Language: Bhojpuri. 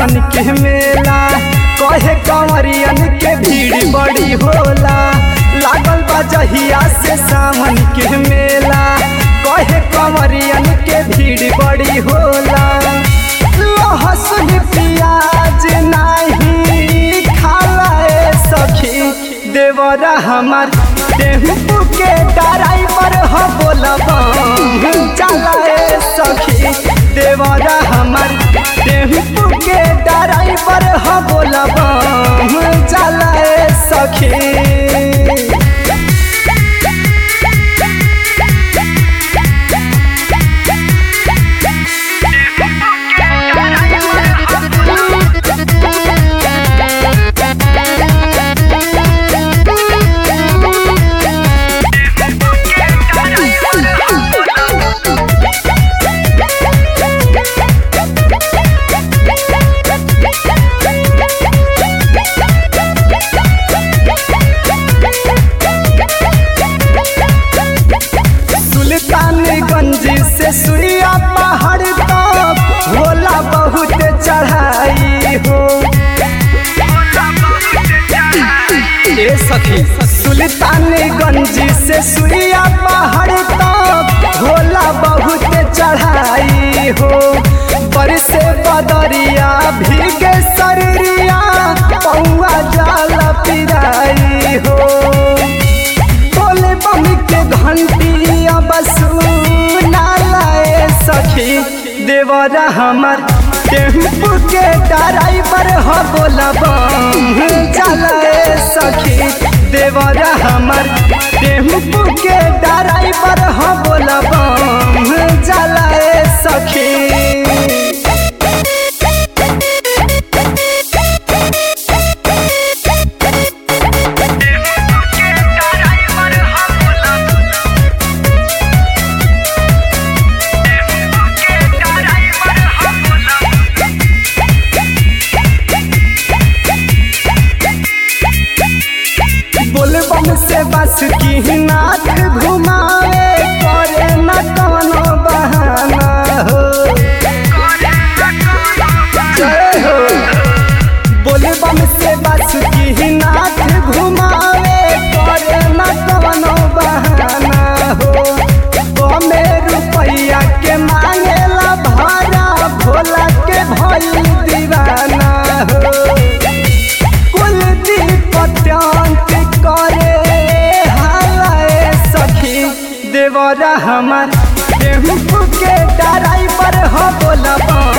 सावन के मेला कहे कंवरियन के भीड़ बड़ी होला लागल बा जहिया से सावन के मेला कहे कंवरियन के भीड़ बड़ी होला लहसुन प्याज नाही खाला ए सखी देवरा हमार टेम्पू के ड्राइवर हो बोलबा चला ए सखी देवरा हमार टेम्पू के ड्राइवर हो बोलबा चला ए सखी सुल्तानगंज से सुइया पहाड़ तक होला बहुत चढ़ाई हो ए सखी सुल्तानगंज से सुइया पहाड़ तक होला बहुत चढ़ाई हो बरसे बदरिया भीगे शरीरिया पौआ जाल पिराई हो बोले बम के घंटी अब सुनालाए सखी देवरा हमर टेम्पू के ड्राइवर हो बोलबा चलाए सखी देवरा हमर टेम्पू के ड्राइवर हो बोलबा चलाए सखी बोलबम से बस की नाथ घुमावे करे न कवनो बहाना हो जय हो बोलबम से बस की नाथ घुमावे करे न कवनो बहाना हो कमे रुपैया के मांगेला भाड़ा भोला के भई दीवाना हो कुलदीप अत्यंत करे हालाए सखी देवरा हमार टेम्पू के ड्राइवर हो बोलबा